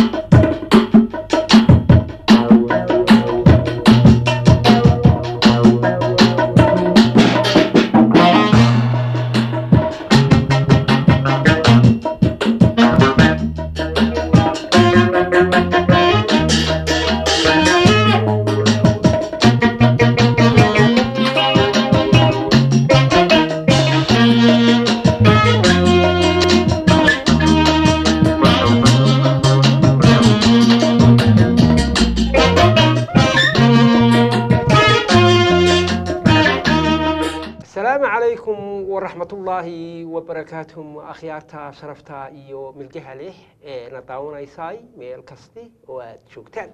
asalaamu calaykum waraxmatullaahi wabarakaatuhum akhyaarta sharafta iyo milgaha leh ee na daawanaysay meel kasti oo aad joogtaan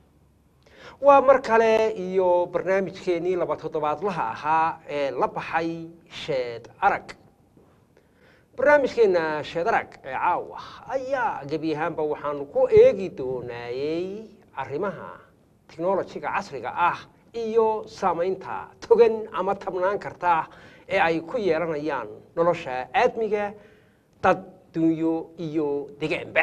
waa mar kale iyo barnaamijkeenii laba toddobaadlaha ahaa ee la baxay sheed arag barnaamijkeenna sheed arag ee caawa ayaa gebi ahaanba waxaanu ku eegi doonaayey arrimaha technolojiga casriga ah iyo saamaynta togan ama tabnaan karta ee ay ku yeelanayaan nolosha aadmiga dad dunyo iyo degaanba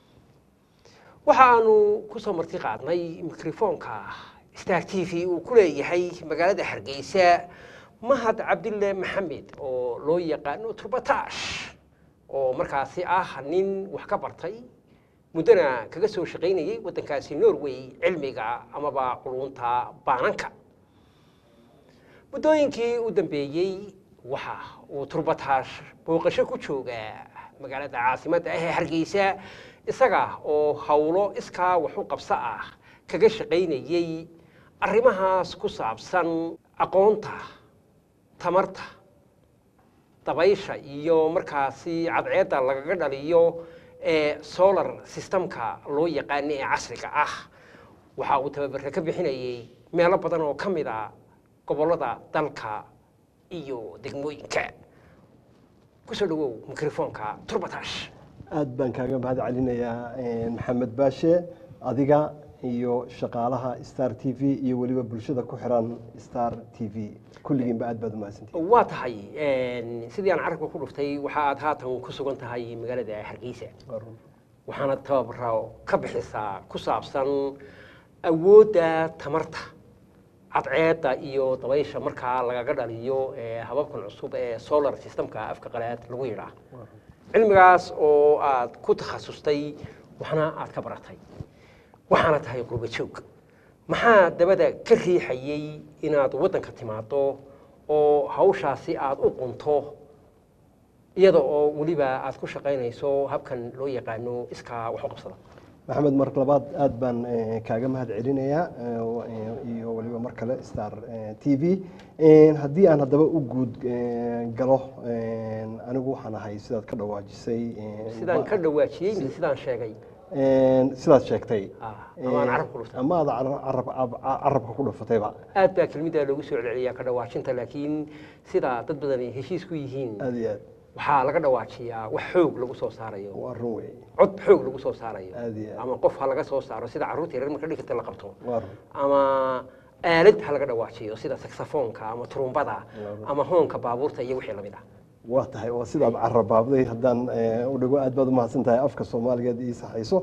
waxa aanu ku soo marti qaadnay mikrofoonka star t v uu ku leeyahay magaalada hargeysa mahad cabdille maxamed oo loo yaqaano turbatash oo markaasi ah nin wax ka bartay muddona kaga soo shaqaynayay waddankaasi norway cilmiga amaba culunta baananka muddooyinkii u dambeeyey waxa uu turbatash booqasho ku joogaa magaalada caasimadda ah ee hargeysa isaga oo howlo iskaa wax u qabso ah kaga shaqaynayey arrimahaas ku saabsan aqoonta tamarta dabaysha iyo markaasi cadceedda lagaga dhaliyo ee solar systemka loo yaqaano ee casriga ah waxa uu tababarka ka bixinayey meelo badan oo ka mid a gobollada dalka iyo degmooyinka kusoo dhawow mikrofoonka turbatash aad baan kaaga mahad celinayaa maxamed baashe adiga iyo shaqaalaha star t v iyo weliba bulshada ku xiran star t v kulligiinba aad baad umahadsantihi waa tahay sidii aan carabka ku dhuftay waxa aad haatan ku sugan tahay magaalada hargeysa waxaana tababaro ka bixisaa ku saabsan awoodda tamarta cadceedda iyo dabaysha markaa lagaga dhaliyo hababkan cusub ee solar systemka afka qalaad lagu yidhaah cilmigaas oo aad ku takhasustay waxna aad ka baratay waxaana tahay qurba joog maxaa dabada ka riixayey inaad waddanka timaado oo hawshaasi aad u qunto iyada oo weliba aad ku shaqaynayso habkan loo yaqaano iskaa wax u qabsada maxamed mar labaad aad baan kaaga mahad celinayaa iyo weliba mar kale star t v haddii aan haddaba u guud galo anigu waxaan ahay sidaad ka dhawaajisay sidaan ka dhawaajiyey mise sidaan sheegay sidaad sheegtay ama aan carab ku dhuftay ama aad carabka ku dhufatayba aad baa kelmiddaa loogu soo celceliyaa ka dhawaajinta laakiin sida dad badan ay heshiis ku yihiin aad iyo aad waxaa laga dhawaajiyaa wax xoog lagu soo saarayo waa run wey cod xoog lagu soo saarayo Aad iyo aad. ama qof ha laga soo saaro sida carruurta yaryar marka dhigata la qabto waa run ama aalad ha laga dhawaajiyo sida saxofoonka ama turumbada ama hoonka baabuurta iyo wixii lamid ah waa tahay waa sidaad carabaabday haddaan u dhigo aad baad umahadsan tahay afka soomaaligeed ii saxayso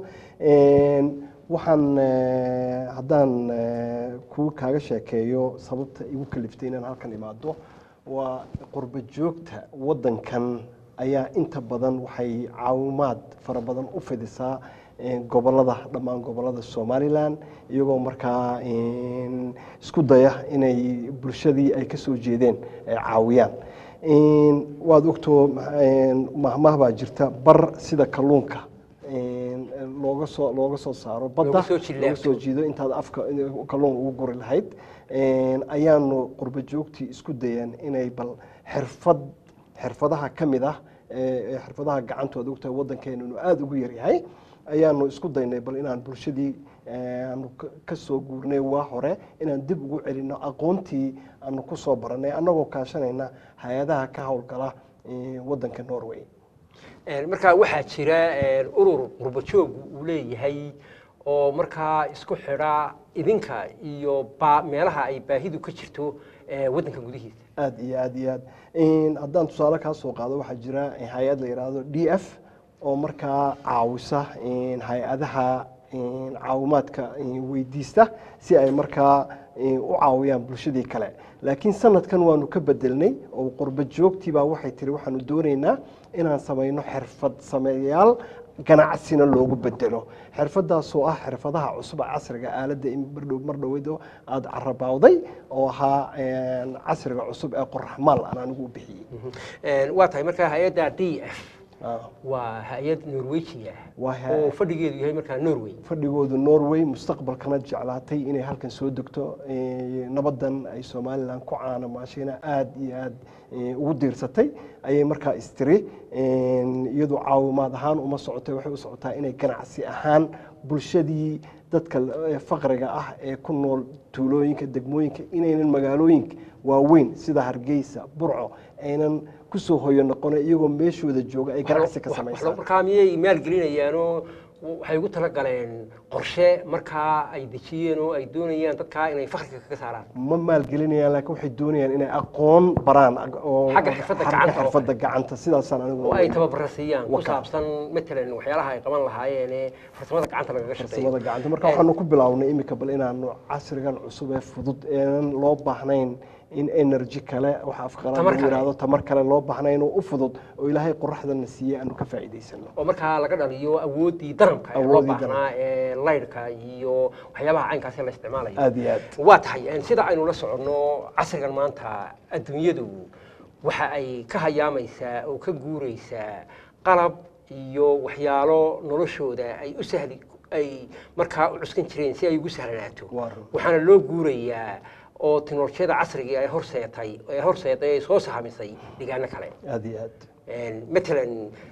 waxaan haddaan ku kaaga sheekeeyo sababta igu kaliftay inaan halkan imaado waa qurba joogta waddankan ayaa inta badan waxay caawimaad fara badan u fidisaa gobolada dhammaan gobolada somalilan iyagoo markaa isku daya inay bulshadii ay ka soo jeedeen ay caawiyaan waad ogtoo mahmah baa jirta bar sida kalluunka looga soo looga soo saaro badda Looga soo jillaabto. looga soo jiido intaad afka kalluun ugu guri lahayd ayaanu qurbo joogtii isku dayeen inay bal xirfad xirfadaha ka mid ah ee xirfadaha gacantooda ogtahay waddankeenanu aada ugu yaryahay ayaanu isku daynay bal inaan bulshadii aanu ka- ka soo guurnay waa hore inaan dib ugu celinno aqoontii aanu ku soo barannay annagoo kaashanayna hay-adaha ka howlgala eh, waddanka norway Een, markaa waxaa jira een, urur qurbajoog uu leeyahay oo markaa isku xidha idinka iyo baa- meelaha ay baahidu ka jirto ee, waddanka gudihiisa aad iyo aad iyo aad haddaan tusaale kaa soo qaado waxaa jira hay-ad la yidhaahdo d f oo markaa caawisa een, hay-adaha een, caawimaadka een, weydiista si ay markaa een, u caawiyaan bulshadii kale laakiin sanadkan waanu ka bedelnay oo qurbo joogtii baa waxay tiri waxaanu doonaynaa inaan samayno xirfad sameeyaal ganacsina loogu bedelo xirfadaasoo ah xirfadaha cusub ee casriga aaladda in mardhow mar dhoweydo aada carabawday oo ahaa een, casriga cusub ee qoraxmaal aan anigu u bixiyey Een, waa tahay markaa hay-adda d f Ah, waa hay-ad norweji ah waa hay- oo fadhigeedu yahay markaa norway fadhigoodu norway mustaqbalkana jeclaatay inay halkan soo degto eh, nabadan ay somalilan ku caanamaashayna aada iyo aada eh, ugu diirsatay ayay markaa istiri En, iyadu caawimaad ahaan uma socotay waxay u socotaa inay ganacsi ahaan bulshadii dadka eh, faqriga ah ee ku nool tuulooyinka degmooyinka inaynan magaalooyinka waaweyn sida hargeysa burco aynan kusoo hoyo noqona iyagoo meeshooda jooga ay ganacsi ka Wax- wax- samaysaan markaa miyay maalgelinayaanoo waxay ugu talagaleen qorshe markaa ay dejiyeen oo ay doonayaan dadkaa inay fakriga kaga saaraan ma maalgelinayaan laakiin waxay doonayaan inay aqoon baraan ag- oo Xagga xirfadda xagga gacanta oo xirfadda gacanta sidaasaan anigu oo ay tababara siiyaan ku Waka. saabsan matalan waxyaalaha ay qaban lahaayeen ee farsamada gacanta lagaga farsamada shaqeeyo gacanta marka waxaanu ku bilownay imika bal inaanu casrigan cusub ee fudud eenan loo baahnayn in energy kale waxa afqalaad Tamar lagu kale. yidhaahdo tamar kale loo baahnayn oo u fudud oo ilaahay qoraxdana siiyey aanu ka faa'iidaysano oo markaa laga dhaliyo awooddii danabka ee loo Awooddii baahnaa ee laydhka iyo waxyaabaha caynkaasi la isticmaalayo aada iyo aad waa tahay een, sida aynu la soconno casrigan maanta adduunyadu waxa ay ka hayaamaysaa oo ka guuraysaa qalab iyo waxyaalo noloshooda ay u sahli ay markaa u cuskan jireen si ay ugu sahlanaato Waa run. waxaana loo guurayaa oo teknolojiyada casriga ay horseetay ee horseetay ay soo sahamisay deegaano kale aada iyo aad Een, matalan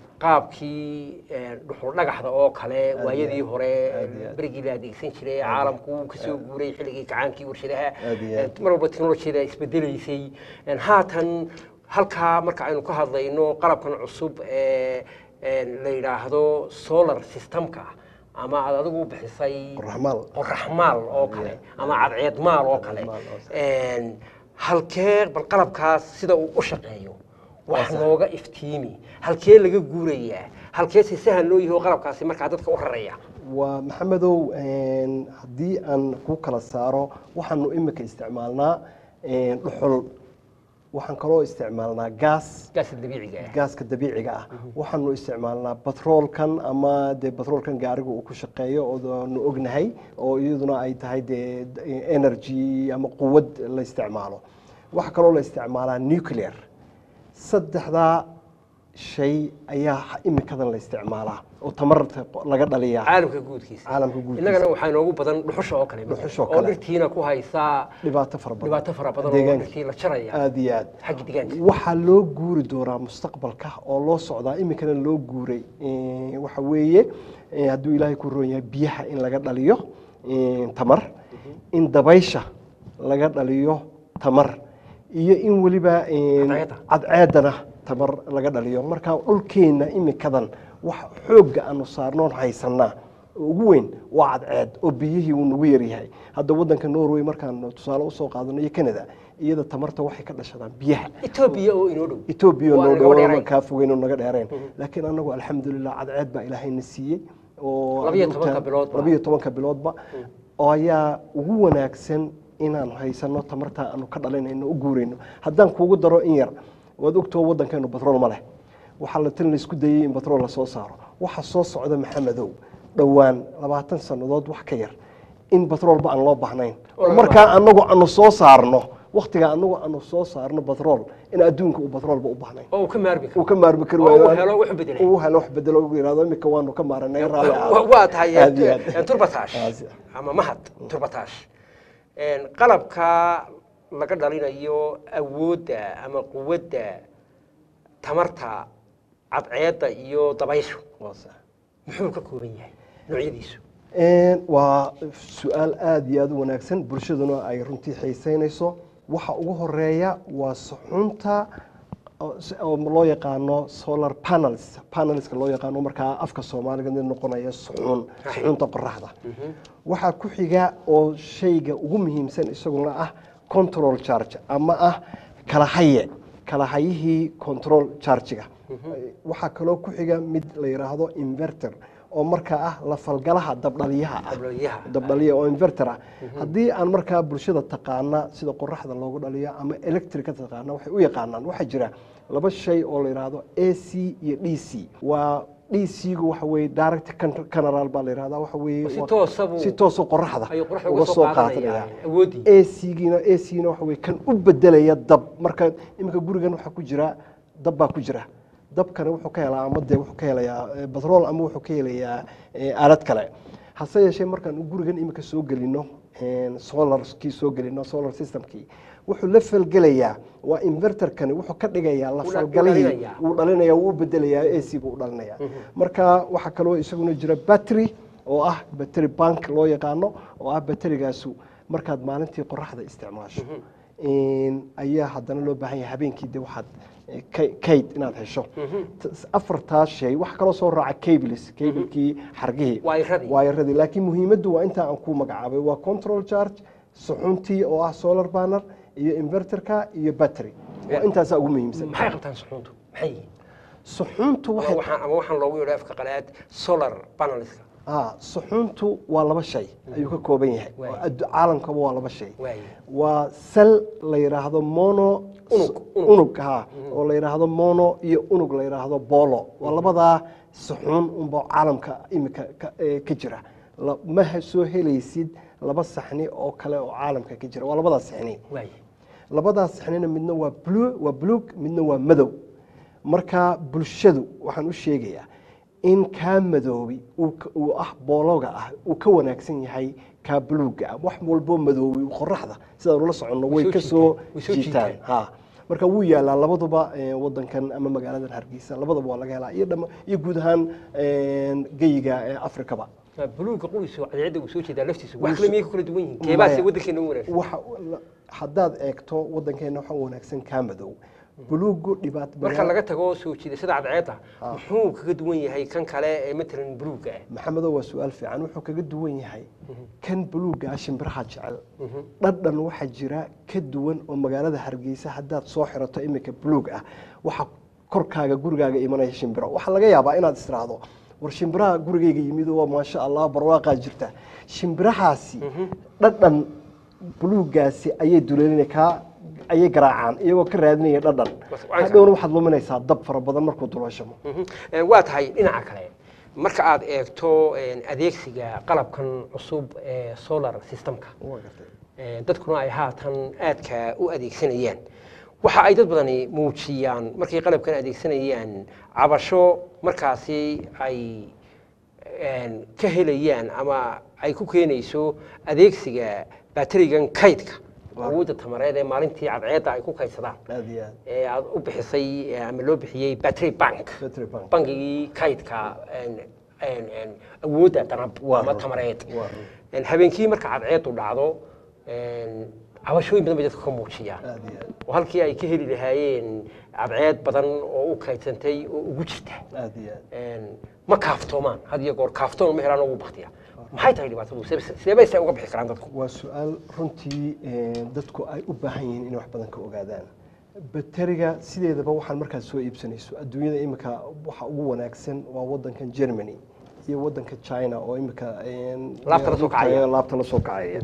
qaabkii een, dhuxul dhagaxda oo kale Aad waayadii iyo aad. hore Aad iyo aad. berigii la adeegsan jiray caalamku uu kasoo guuray xilligii kacaankii warshadaha Aad iyo aad. Een, mar walba teknolojiyada isbedelaysay Een, haatan halkaa marka aynu ka hadlayno qalabkan cusub ee een, la yidhaahdo solar systemka ama aad adigu bixisay qoraxmaal qoraxmaal oo kale ama cadceedmaal oo kale Cadceedmaal oo kale. Een, halkee bal qalabkaas sida uu u shaqeeyo wax sax. nooga iftiimi halkee laga guurayaa halkee si sahan loo yahay oo qalabkaasi markaa dadka u raraya waa maxamedow een, haddii aan ku kala saaro waxaanu imika isticmaalnaa een, dhuxul waxaan kaloo isticmaalnaa gaas gaaska dabiiciga ah gaaska dabiiciga ah waxaanu isticmaalnaa batroolkan ama dee batroolkan gaariga uu ku shaqeeyo ooanu ognahay oo iyaduna ay tahay dee energy ama quwad la isticmaalo waxaa kaloo la isticmaalaa nuclear saddexdaa shay ayaa imikadan la isticmaalaa oo tamarta laga dhaliyaa caalamka guudkiisa caalamka guudkiisa. innagana waxaa inoogu badan dhuxusha oo kale Dhuxusha oo oo kale. dhirtiina ku haysaa dhibaato fara badan dhibaato fara badan oo Deegaanka. dhirtii la jaraya aada iyo aad xagga deegaanka waxaa loo guuri doonaa mustaqbalka oo loo socdaa iminkana loo guuray Eh, waxa weeye eh, hadduu ilaahay ku roon yahay biyaha in laga dhaliyo eh, tamar in dabaysha laga dhaliyo tamar iyo in weliba eh, Cadceedda. cadceedana tamar laga dhaliyo marka dhulkeenna iminkadan wax xoogga aanu saarnoon haysanaa oo ugu weyn waa cadceed oo biyihii uu nagu yaryahay hadda wadanka norway markaan tusaale usoo qaadano iyo canada iyada tamarta waxay ka dhashadaan biyaha etoobiya oo inoo dhow etoobiya Waa noo naga dhow dheerayn. kaa fogeyn oo naga dheereen laakiin anagu alxamdulilah cadceed baa ilaahayna siiyey oo Labiyo aad tobanka ogtahay- biloodba. labiyo tobanka biloodba oo ayaa ugu wanaagsan inaan haysano tamarta aanu ka dhalinayno u guurayno haddaan kuugu daro in yar waad ogtoo wadankeenu batrool ma leh waxaa la tan laisku dayey in batrool lasoo saaro waxa soo socda maxamedow dhowaan labaatan sannadood wax ka yar in batroolba aan loo baahnayn Oo oo laga markaa anagu aanu soo saarno waktiga anagu aanu soo saarno batrool in adduunka uu batroolba u baahnayn oo uu ka maarmi karo uu ka maarmi kari Oo waayo uu helo wax bedelay. uu helo wax bedelo uu yiraahdo imika waanu ka maaranay raalli Wa- ahaado. waa tahay Aad iyo eh, aad. turbatash Ah, si- ama mahad turbatash Een, qalabka laga dhalinayo awoodda ama quwadda tamarta cadceedda iyo dabayshu waa sax. muxuu ka kooban yahay noocyadiisu Een, waa su-aal aada iyo aada u wanaagsan bulshaduna ay runtii xiiseynayso waxa ugu horeeya waa suxunta oo s- oo loo yaqaano solar panels panelska loo yaqaano markaa afka soomaaliga mid noqonaya suxun suxunta qoraxda waxaa ku xiga oo shayga ugu muhiimsan isaguna ah control charge ama ah kala haye kala hayihii control chargiga waxaa kaloo ku xiga mid la yidhaahdo inverter oo markaa ah la falgalaha dabdhaliyaha ah Dabdhaliyaha. dabdhaliya oo inverter ah haddii aan markaa bulshada taqaana sida qoraxda loogu dhaliyo ama electrica taqaana waxay u yaqaanaan waxaa jira laba shay oo la yidhaahdo a c iyo d c waa d c-gu waxa weeye direct general baa la yidhahdaa waxa weeye Si waa- toosa buu- si toosa qoraxda ayuu qoraxda uga uga soo soo qaadanaya qaadanaya awooddii acgiina acna waxa weye kan u bedelaya dab marka iminka gurigan waxaa ku jira dab baa ku jira dabkana wuxuu ka helaa ama dee wuxuu ka helayaa eh, batrool ama wuxuu ka helayaa eh, aalad kale hase yeeshee markaan gurigan iminka soo gelino solarkii soo gelino solar systemkii wuxuu la falgelayaa waa inverterkani wuxuu ka dhigayaa la Uu dha- falgalihii uu dhalinayaa. wuu dhalinaya wuu bedelayaa ac-gu u dhalinaya marka waxaa kaloo isaguna jira battery oo ah battery bank loo yaqaano oo ah batterigaasu markaad maalintii qoraxda isticmaasho in ayaa haddana loo baahan yahay habeenkii de waxaad eh, kay- kayd inaad hesho T- afartaas shay wax kaloo soo raaca cables cablekii xargihii Waayaradii. waayaradii laakiin muhiimaddu waa intaa aan ku magacaabay waa control charge suxuntii oo ah solar banner iyo inverterka iyo battery waa intaasaa ugu muhiimsan maxay qabtaan suxuuntu maxay yihiin suxuuntu ama waxay waxaan ama waxaan loogu yeedho afka qalaad solar panelska ah suxuuntu waa laba shay ayuu ka kooban yahay Waay. oo addu- caalamkaba waa laba shay waaye waa sel la yidhaahdo mono Unug, unug. unug ha oo la yidhaahdo mono iyo unug la yidhaahdo bolo waa labadaa suxuun unba caalamka imika ka- ee, ka jira La- ma ha- soo helaysid laba saxni oo kale oo caalamka ka jira waa labadaa saxni waaye labadaas saxnina midna waa blue waa buluug midna waa madow marka bulshadu waxaan u sheegayaa in kaa madoobi uu ka- uu ah boologa ah uu ka wanaagsan yahay kaa buluuga ah wax walboo madoobi qoraxda sidaan ula soconno way Way soo ka soo jiitaan, way soo jiitaan jiitaan. ha marka wuu yaalaa labaduba eh, wadankan ama magaaladan hargeysa labadaba waa laga helaa iyo dhama iyo guud ahaan eh, geyiga ee afrikaba buluuga qoysu cadceedda uu soo jeedaa laftiisu wax Wuu kale soo- miyay ku kala duwan yihiin keebaase Maya. waddankeena u wanaagsan waxa haddaad eegto wadankeena waxa u wanaagsan kaa madow buluugu dhibaat marka laga tago soo jiidashada cadceedda muxuu kaga duwan yahay kan kale ee matalan buluuga ah maxamedo waa su-aal fiican wuxuu kaga duwan yahay kan buluuga ah shimbiraha jecel dhadhan waxaa jira ka duwan oo magaalada hargeysa haddaad soo xirato iminka buluug ah waxa korkaaga gurigaaga imanaya shimbiro waxaa laga yaabaa inaad istiraahdo war shimbiraha gurigayga yimid waa maasha allah barwaaqaa jirta shimbirahaasi dhadhan buluugaasi ayay duleelina kaa ayay garaacaan iyagoo ka raadinaya dhadhan Bas, waa hadhowna waxaad luminaysaa dab fara badan markuu duloshamo Mhm. Eh, waa tahay dhinaca kale marka aad eegto eh, adeegsiga qalabkan cusub ee solar systemka Waa gartay. Eh, dadkuna ay haatan aadka u adeegsanayaan waxa ay dad badani muujiyaan markay qalabkan adeegsanayaan cabasho markaasi ay een, ka helayaan ama ay ku keenayso adeegsiga baterigan kaydka awoodda tamareed ee maalintii cadceedda ay ku kaydsadaan aad iyo aad ee aad u bixisay eh, ama loo bixiyey battery bank Battery bank. bangigii kaydka een, een, een, awoodda danab Waa ama run. tamareed Waa run. Een, habeenkii marka cadceedu dhacdo een, cabashooyin badan bay dadka ka muujiyaan aad iyo aad oo halkii ay ka heli lahaayeen cadceed badan oo u kaydsantay oo ugu jirta aad iyo aad Een, ma kaaftoomaan had iyo goor kaaftoon ma helaan ugu baktiya maxay tahay dhibaatadu Sidee- sidee bay se uga bixi karaan dadku waa su-aal runtii eh, dadku ay u baahan yihiin inay wax badan ka ogaadaan bateriga sideedaba waxaan markaad soo iibsanayso adduunyada imika waxa ugu wanaagsan waa wadankan germany iyo wadanka china oo imika eh, Laabta la soo kacaya. laabta la soo kacaya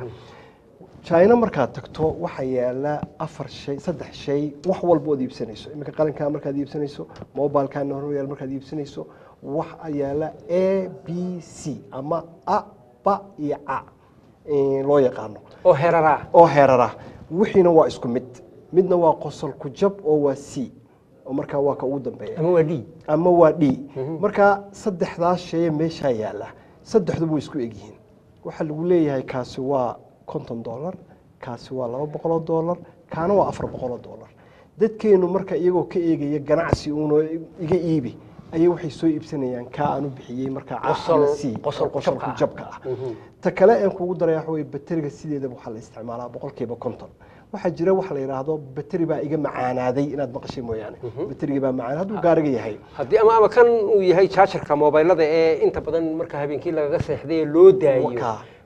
china markaad tagto waxaa yaala afar shay saddex shay wax walba ood iibsanayso iminka qalinkaa markaad iibsanayso mobilekaana horyaal markaad iibsanayso waxa yaala a b c ama a ba iyo a eh, loo yaqaano oo heraraa oo heerara wixiina waa isku mid midna waa qosol ku jab oo waa c oo markaa waa ka ugu dambeeya ama waa d ama waa d marka saddexdaas sheye meeshaa yaala saddexduba way isku egyihiin waxaa lagu leeyahay kaasi waa konton dollar kaasi waa laba boqoloo dollar kaana waa afar boqoloo dollar dadkeenu marka iyagoo ka eegaya ganacsi uunoo iga iibi ayay waxay soo iibsanayaan kaa aan u bixiyey markaa A Qosol- ama C, qosol oo ku jabka ah. jabka ah Mhm. ta kale aan kugu daraya waxa weye bateriga sideedaba waxaa la isticmaalaa boqolkiiba konton waxaa jira waxa la yidhaahdo bateri baa iga macaanaaday inaad maqashay mooyaane bateriga baa macaan hadduu gaariga yahay haddii ama ama kan uu yahay jaajarka mobilada ee inta badan marka habeenkii lagaga seexday ee loo daayo Wakaa.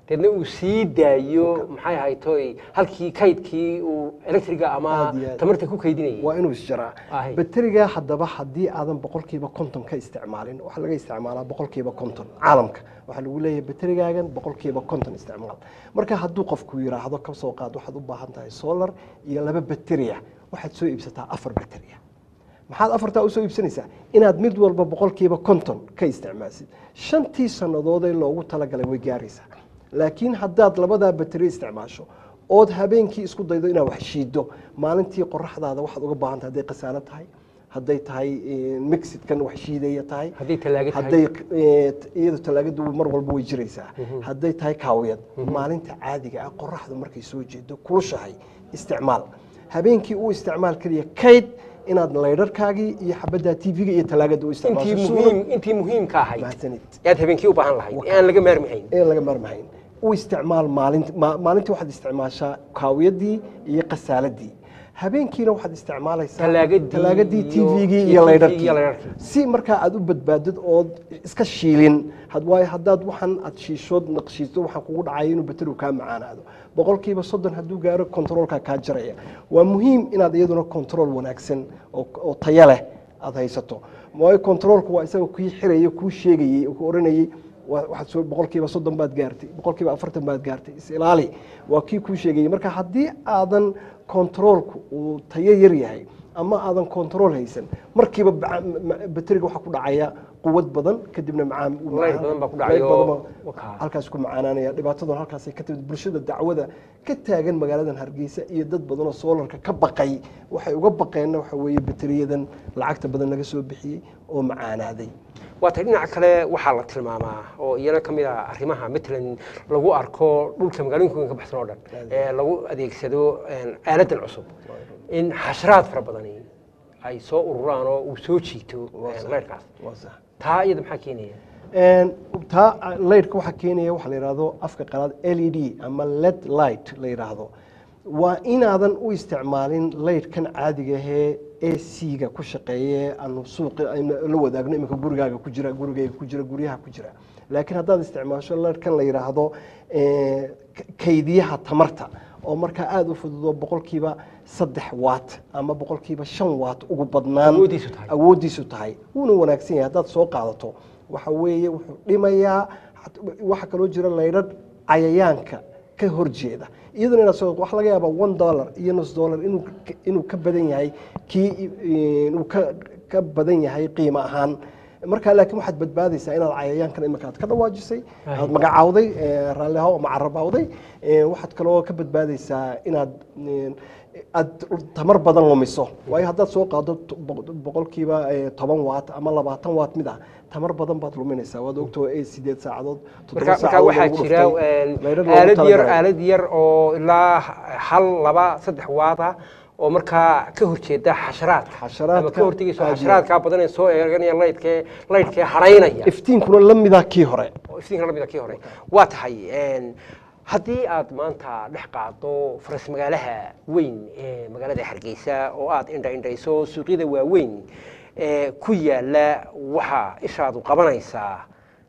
deedna uu sii daayo maxay ahaytoy halkii kaydkii uu electriga ama Aad iyo aad. tamarta ku kaydinayay waa inuu isjaraa Ahay. bateriga haddaba haddii aadan boqolkiiba konton ka isticmaalin waxaa laga isticmaalaa boqolkiiba konton caalamka waxaa lagu leeyahay baterigaagan boqolkiiba konton isticmaal marka hadduu qofku yiraahdo ka soo qaad waxaad u baahan tahay solar iyo laba bateriya waxaad soo iibsataa afar bateriya maxaad afartaa usoo iibsanaysaa inaad mid walba boqolkiiba konton ka isticmaalsid shantii sannadoodee loogu talagalay way gaaraysaa laakiin haddaad labadaa bateri isticmaasho ood habeenkii isku daydo inaad wax shiido maalintii qoraxdaada waxaad uga baahan tahay hadday khasaano tahay hadday tahay eh, mixidkan wax shiidaya tahay haddii talaaga tahay hadday eh, iyadu talaagadu mar walba way jiraysaa hadday tahay kaawiyad maalinta caadiga ah qoraxdu markay soo jeedo kulushahay isticmaal habeenkii u isticmaal keliya kayd inaad laydharkaagii iyo xabadda tv-ga iyo talaagada u intii isticmaasho muhiim intii muhiimka ahayd mahadsanid yaad habeenkii u baahan lahayd ee aan laga maarmahayn ee laga maarmahayn u isticmaal maalinti ma- maalintii waxaad isticmaashaa kaawiyadii iyo qasaaladii habeenkiina waxaad isticmaalaysaa Talaagadii talaagadii iyo- tvgii iyo iyo TV laydharkii iyo laydharkii. si markaa aad u badbaadid ood iska shiilin had waayo haddaad waxaan aad shiishood naqshiisto waxaan kugu dhacaya inuu baterigu kaa macaanaado boqolkiiba soddon hadduu gaaro kontroolkaa kaa jaraya waa muhiim inaad iyaduna kontrool wanaagsan oo oo tayo leh aad haysato waayo kontroolku waa isaga kii xiraya kuu sheegayey oo ku oranayey wa- waxaad soo boqolkiiba soddon baad gaartay boqolkiiba afartan baad gaartay is ilaali waa kii kuu sheegayey marka haddii aadan kontroolku uu tayo yar yahay ama aadan kontrool haysan markiiba baca- ma- ma- bateriga waxaa ku dhacaya quwad badan kadibna macaan uu Layr macaan- badan baa ku layr dhacayo. badan baa Wakaa. halkaas ku macaanaanaya dhibaataduna halkaasay ka timid bulshada dacwada ka taagan magaaladan hargeysa iyo dad badan oo soolarka ka baqay waxay uga baqeenna waxa weeye bateriyadan lacagta badan laga soo bixiyey oo macaanaaday waata dhinaca kale waxaa la tilmaamaa oo iyana ka mid ah arrimaha matalan lagu arko dhulka magaalooyinka ka baxsan oo dhan ee lagu adeegsado een, aaladan cusub in xasharaad fara badani ay soo ururaan oo uu soo jiito een, leyrkaas waa sax taa iyada maxaa keenaya Een, taa laydhka waxaa keenaya waxaa la yidhaahdo afka qalaad l e d ama led light la yidhaahdo waa inaadan u isticmaalin laydhkan caadiga ahee a c-ga ku shaqeeye aanu suuqa aynu la wadaagno iminka gurigaaga ku jira gurigayga ku jira guryaha ku jira laakiin haddaad isticmaasho laydhkan la yidhaahdo eh, k- kaydiyaha tamarta oo markaa aada u fududo boqolkiiba saddex watt ama boqolkiiba shan watt ugu badnaan Awooddiisu tahay. awooddiisu tahay wuuna wanaagsan yahay haddaad soo qaadato waxa weeye wuxuu dhimayaa xat- waxaa kaloo jira laydhadh cayayaanka ka horjeeda iyaduna inaad soo waxa laga yaabaa one dollar iyo nus dollar inuu ka- inuu ka badan yahay kii i- inuu ka ka badan yahay qiimo ahaan markaa laakiin waxaad badbaadaysaa inaad cayayaankan imika aad ka dhawaajisay Aye. aad magacaawday eh, raalli ahaw ama carabawday eh, waxaad kaloo ka badbaadaysaa inaad eh, aad tamar badan lumiso waayo haddaad soo qaado to- boq- boqolkiiba eh, toban watt ama labaatan watt mid ah tamar badan baad luminaysaa waad ogtoo eh, sideed saacadood toddoba marka marka saacadood waxaa lagu jira dhuftay. een, Laydhadh loogu aalad yar talagalay. aalad yar oo ilaa hal laba saddex waada oo markaa ka horjeeda xasharaadka Xasharaadka ama ka hortegayso aad iyo xasharaadka badan ee soo eeganaya laydhkee laydhkee haraynaya iftiinkuna la mida kii hore oo iftiinka lamida kii hore waa tahay een, haddii aad maanta dhex qaado faras magaalaha weyn ee magaalada hargeysa oo aad indha indhayso suuqyada waaweyn ee ku yaala waxaa ishaadu qabanaysaa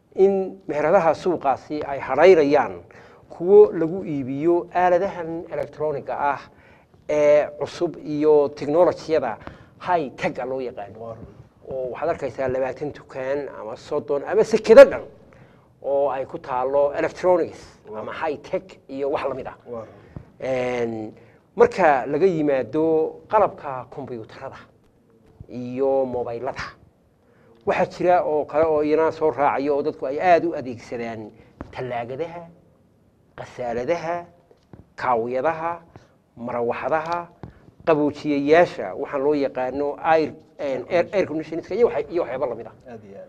in meheradaha suuqaasi ay hadhayrayaan kuwo lagu iibiyo aaladahan electroniga ah ee cusub iyo technolojiyada high tega loo yaqaano oo waxaad arkaysaa labaatan dukaan ama soddon ama sekado dhan oo ay ku taalo electronics ama high tech iyo wax lamid ah Een, marka laga yimaado qalabka kombiyuutarada iyo mobaylada waxaa jira oo kale oo iyana soo raacayo oo dadku ay aada u adeegsadaan tallaagadaha qasaaladaha kaawiyadaha marawaxadaha qaboojiyayaasha waxaan loo yaqaano air air air conditionska iyo waxa- iyo waxyaaba lamid ah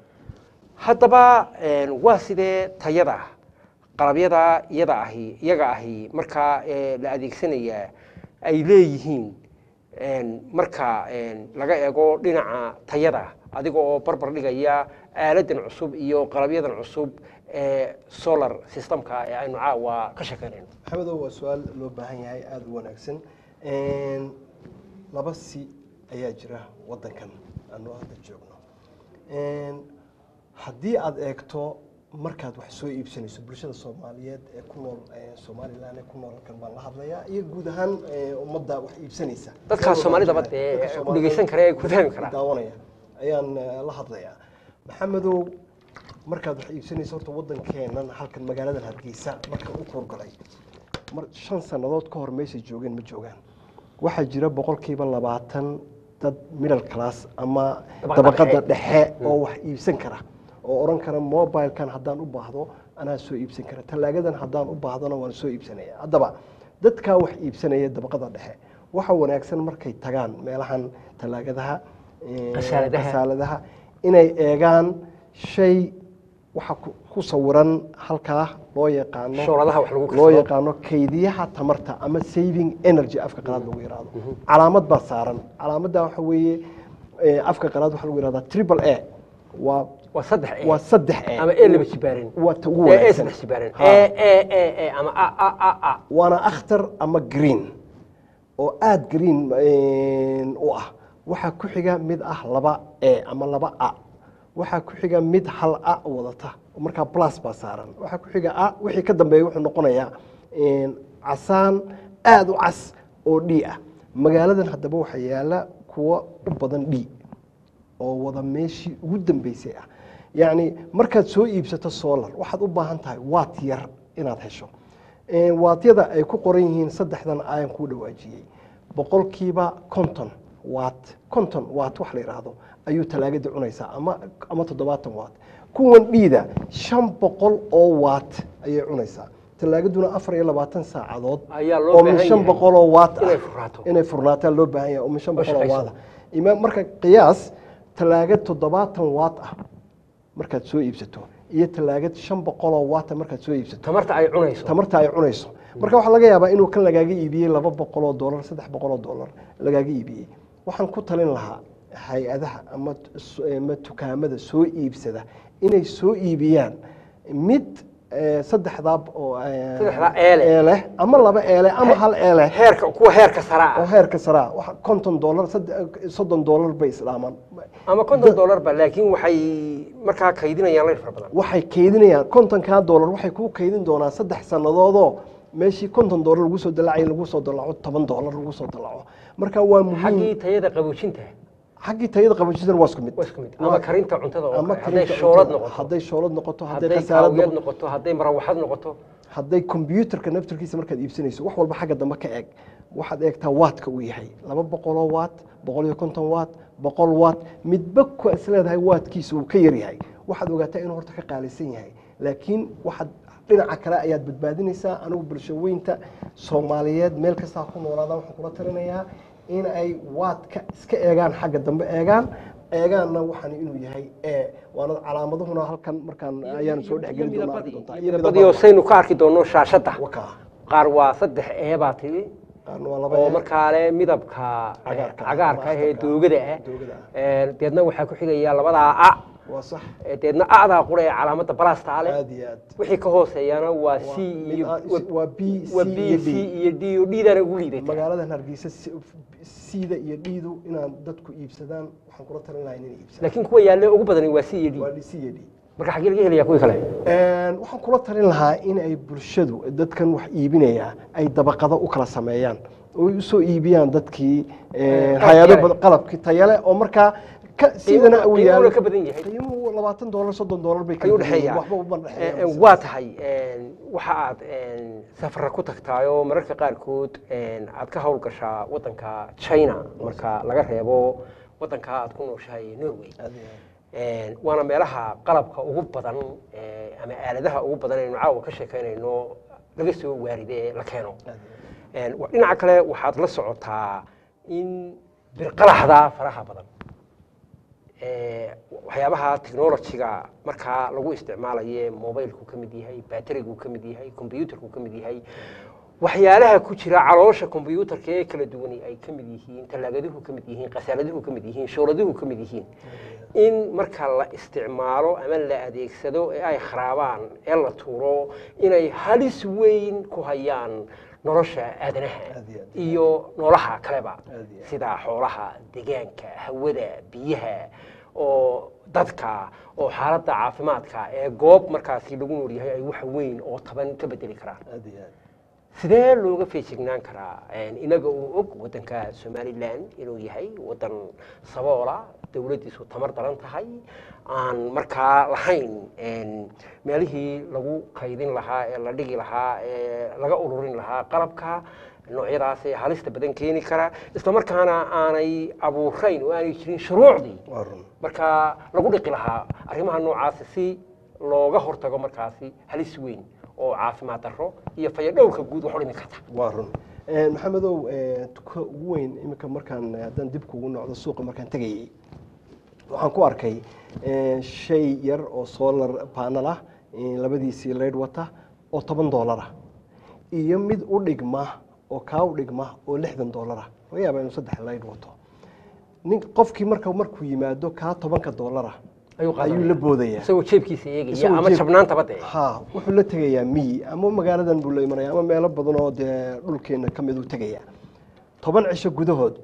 haddaba een, waa sidee tayada qalabyada iyada ahi iyaga ahi markaa ee, la adeegsanayaa ay leeyihiin een, marka een, laga eego dhinaca tayada adiga oo barbar dhigaya aaladan cusub iyo qalabyadan cusub ee solar systemka ee aynu caawa ka sheekeynayno maxamedow waa su-aal loo baahan yahay aada u wanaagsan Een, laba si ayaa jira waddankan aanu hadda joogno Een, haddii aad eegto markaad wax soo iibsanayso bulshada soomaaliyeed ee ku nool eh, somaliland ee ku nool halkan baan la hadlayaa iyo guud ahaan eh, ummadda wax iibsanaysa dadka soomaalidaba Dadka dee Soomaalida ku dhegeysan kara ee ku fahmi karaa daawanaya ayaan eh, la hadlayaa maxamedow markaad wax iibsanayso horta waddankeennan halkan magaaladan hargeysa marka u kuurgalay mar shan sannadood ka hor meeshay joogeen ma joogaan waxaa jira boqolkiiba labaatan dad middle class ama Dabaqada dabaqada dhexe. dhexe oo wax iibsan kara oo odhan kara mobilkan haddaan u baahdo anaa soo iibsan kara tallaagadan haddaan u baahdona waan soo iibsanaya haddaba dadkaa wax iibsanaya dabaqada dhexe waxa wanaagsan markay tagaan meelahan tallaagadaha eh, Khasaaladaha. khasaaladaha inay eegaan shay waxa ku- ku sawiran halkaa loo yaqaano shooladaha wax lagu loo karsado yaqaano kaydiyaha tamarta ama saving energy afka qalaad lagu yiraahdo calaamad baa saaran calaamadda waxa weeye eh, afka qalaad waxa lagu yirahdaa triple a waa waa saddex e waa saddex e ama e laba jibaaran waa ta ugu ee e wanaagsan saddex jibaaran Ha. e e e e ama a a a a waana akhtar ama green oo aada green eh, u ah waxaa ku xiga mid ah laba e ama laba a waxaa ku xiga mid hal a wadata oo markaa plus baa saaran waxaa ku xiga a wixii ka dambeeya wuxuu noqonayaa eh, casaan aada u cas oo d ah magaaladan haddaba waxaa yaala kuwa u badan d oo wada meeshii ugu dambeysay ah yacni markaad soo iibsato solar waxaad u baahan tahay waat yar inaad hesho Eh, waatyada ay ku qoran yihiin saddexdan ayaan kuu dhawaajiyey boqolkiiba konton waat konton waat wax la yidhaahdo ayuu talaagada cunaysaa ama ama toddobaatan waat kuwan dhiida shan boqol oo waat ayay cunaysaa talaagaduna afar iyo labaatan saacadood Ayaa loo oo baahan min shan yahay boqol oo waat inay ah furnaato. inay furnaataa loo baahan yahay oo min shan Oo boqol oo shaqayso. waat ah Ima- marka qiyaas talaagad toddobaatan waat ah markaad soo iibsato iyo talaagad shan boqol oo waata markaad soo iibsato tamarta ay cunayso tamarta ay cunayso marka waxaa laga yaabaa inuu kan lagaaga iibiyey laba boqol oo dollar saddex boqol oo dollar lagaaga iibiyey waxaan ku talin lahaa hay-adaha ama s- ama dukaamada soo iibsada inay soo iibiyaan mid eh, saddexdaa oo eh, Saddexdaa eele. eele ama laba eele ama hal eele heerka kuwa heerka sare oo ah heerka saraa waxa konton dollar sadde- soddon dollar bay islaamaan ama konton dollar ba laakiin waxay markaa kaydinayaan layr fara badan waxay kaydinayaan kontonkaa dollar waxay kuu kaydin doonaa saddex sannadoodoo meeshii konton dollar lagu soo dalacay lagu soo dalaco toban dollar lagu soo dalaco marka waa muhiim xaggii tayada qaboojinta xaggii tayada qaboojisana waa isku mid waa isku mid ama karinta cuntada oo ama kale hadday karinta shoolad cuntada, noqoto hadday shoolad noqoto hadday hadday khasaalad kaawiyad noqoto noqoto hadday marawaxad noqoto hadday kombyuutarka naftarkiisa markaad iibsanayso wax walba xagga dambe ka eeg waxaad eegtaa waatka uu yahay laba boqoloo waat boqol iyo konton waat boqol waat midba ku is leedahay waatkiisa uu ka yaryahay waxaad ogaataa inuu horta ka qaalisan yahay laakiin waxaad dhinaca kale ayaad badbaadinaysaa anigu bulshaweynta soomaaliyeed meel kastaa ku noolaadaan waxaan kula talinayaa in ay waadka iska eegaan xagga dambe eegaan eegaanna waxaan inuu yahay e waana calaamadahuna halkan markaan ayaan soo dhexgeli doonaa arki doontaa. Iyo midabadii oo saynu ka arki doonno shaashadda wakaa qaar waa saddex ee baa tiri qaarna waa laba oo ee. markaa leh midabka Cagaarka ah, cagaarka ah ee akhtarka ah. doogada ah Doogada Ee, deedna waxaa ku xigaya labadaa a waa sax ee deedna acdaa qura ee calaamada balasta leh aad iyo aad wixii ka hooseeyana waa c mid iyo ah- waa b waa c b iyo c d iyo d oo dhiidana ugu liidata magaaladan hargeysa sida iyo dhiidu inaan dadku iibsadaan waxaan kula talin lahaa inay iibsadaan laakiin kuwa yaalle ugu badani waa c iyo d waa d c iyo d marka xaggee laga helaya kuwii kale Een, waxaan kula talin lahaa in ay bulshadu dadkan wax iibinaya ay dabaqado u kala sameeyaan oo ay usoo iibiyaan dadkii een, qalab hay-ado yare. badan- qalabkii tayale oo markaa ka sidana uu qiimuhuna yaalo ka badan yahay qiimuhu labaatan dollar soddon dollar bay ayuu kala duwan yihiin, dhexeeyaa waxba uma dhexeeyaan. Een, waa tahay een, waxa aad een, safara ku tagtaayoo mararka qaarkood een, aad ka howlgashaa wadanka china marka laga reebo wadanka aad ku nooshahay norway Aad iyo aad. Een, waana meelaha qalabka ugu badan ee, ama aaladaha ugu badan aynu caawa ka sheekaynayno laga soo waaride ee la keeno Aad iyo aad. Een, wa- dhinaca kale waxaad la socotaa in birqalaxda faraha badan ee, waxyaabaha technology-ga markaa lagu isticmaalaye mobilku ka mid yahay baterigu ka mid yahay combyutarku ka mid yahay waxyaalaha ku jira caloosha combyutarka ee kala duwani ay ka mid yihiin tallaagaduhu ka mid yihiin qasaaladuhu ka mid yihiin shooladuhu ka mid yihiin in marka la isticmaalo ama la adeegsado ee ay kharaabaan ee la tuuro inay halis weyn ku hayaan nolosha aadanaha Aad iyo aad. iyo noolaha kaleba Aad iyo aad. sida xoolaha deegaanka hawada biyaha oo dadka oo xaaladda caafimaadka ee goob markaasi lagu nool yahay ay wax weyn oo taban ka bedeli karaan aad iyo aad sidee looga feejignaan karaa inaga uu og waddanka somalilan inuu yahay waddan saboola dowladdiisu tamar daran tahay aan markaa lahayn meelihii lagu kaydin lahaa ee la dhigi lahaa ee laga ururin lahaa qalabka noocyadaas ee halista badan keeni kara isla markaana aanay abuurayn oo aanay jirin shuruucdii waa run markaa lagu dhiqi lahaa arrimaha noocaasi si looga hortago markaasi halis weyn oo caafimaad darro iyo fayadhowrka guud wax u dhimi karta waa run maxamedow tuka ugu weyn iminka markaan haddaan dib kugu noqdo suuqa markaan tegayay waxaan ku arkay shay yar oo solar panel ah labadiisii leydh wata oo toban doolara iyo mid u dhigma oo kaa u dhigma oo lixdan doolara laga yaaba inuu saddex leydh wato nin qofkii marka markuu yimaado kaa tobanka doolara ayuu la boodaya isagoo jeebkiisa eegaya Isagoo ama jeeb- jabnaantaba dee ha wuxuu la tegayaa miyi ama magaaladan buu la imanaya ama meelo badan oo dee dhulkeena ka mid uu tegaya toban cisho gudahood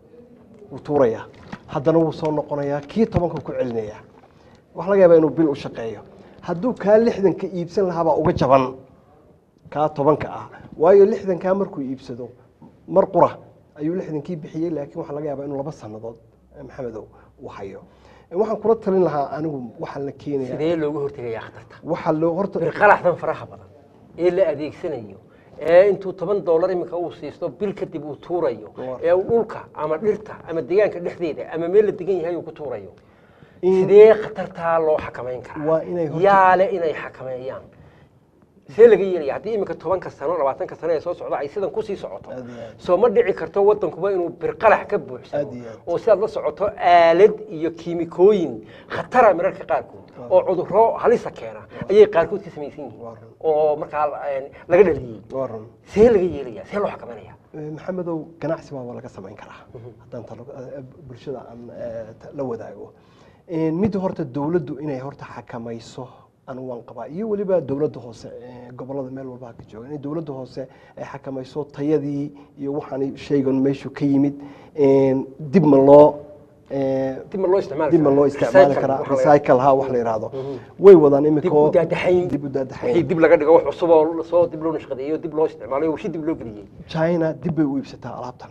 wuu tuurayaa haddana wuu soo noqonayaa kii tobanka ku celinaya waxa laga yaabaa inuu bil u shaqeeyo hadduu kaa lixdanka iibsan lahaabaa uga jaban kaa tobanka ah waayo lixdankaa markuu iibsado mar qura ayuu lixdankii bixiyey laakiin waxaa laga yaabaa inuu laba sannadood eh, maxamedow uu hayo waxaan kula talin lahaa anigu waxaa la keenaya sidee looga hortegayaa khatarta waxaa loo horta birqalaxdan faraha badan ee la adeegsanayo ee intuu toban doolar iminka uu siisto bil kadib uu tuurayo Waa. ee uu dhulka ama dhirta ama deegaanka dhexdeeda ama meel la degan yahay uu ku tuurayo In- sidee khatartaa loo xakamayn karaa Waa inay horta- yaale inay xakameeyaan see laga yeelaya haddii iminka tobanka sano labaatanka sano ee soo socda ay sidan kusii socoto Aad iyo aad. soo ma dhici karto wadankuba inuu birqalax ka buuxsamo Aad iyo aad. oo sidaad la socoto aalad iyo kiimikooyin khatara mararka qaarkood oo cudurro halisa keena ayay qaarkood ka samaysan yihiin Waa run. oo markaa eh, laga dhaliyey waa run see laga yeelaya see loo xakamanaya Eh, maxamedow ganacsi baa laga samayn karaa haddaan talo eh, bulshada aan eh, ta- la wadaago Eh, mid horta dowladdu inay horta xakamayso anu waan qabaa iyo weliba dowladda hoose eh, gobollada meel walba ha ka jooga inay dowladda hoose ay xakamayso tayadii iyo waxaan shaygan meeshu ka yimid Eh, dib ma loo eh, dib ma loo isticmaali dib ma loo isticmaali Recycle, karaa waxa la recycle ha wax la yidhaahdo way wadaan dib imikoo u daadaxayn dib u daadaxayn wixii dib laga dhigo wax cusub oo soo dib loo nashqadeeyo dib loo isticmaalayo wixii dib loo geliyey china dib bay u iibsataa alaabtan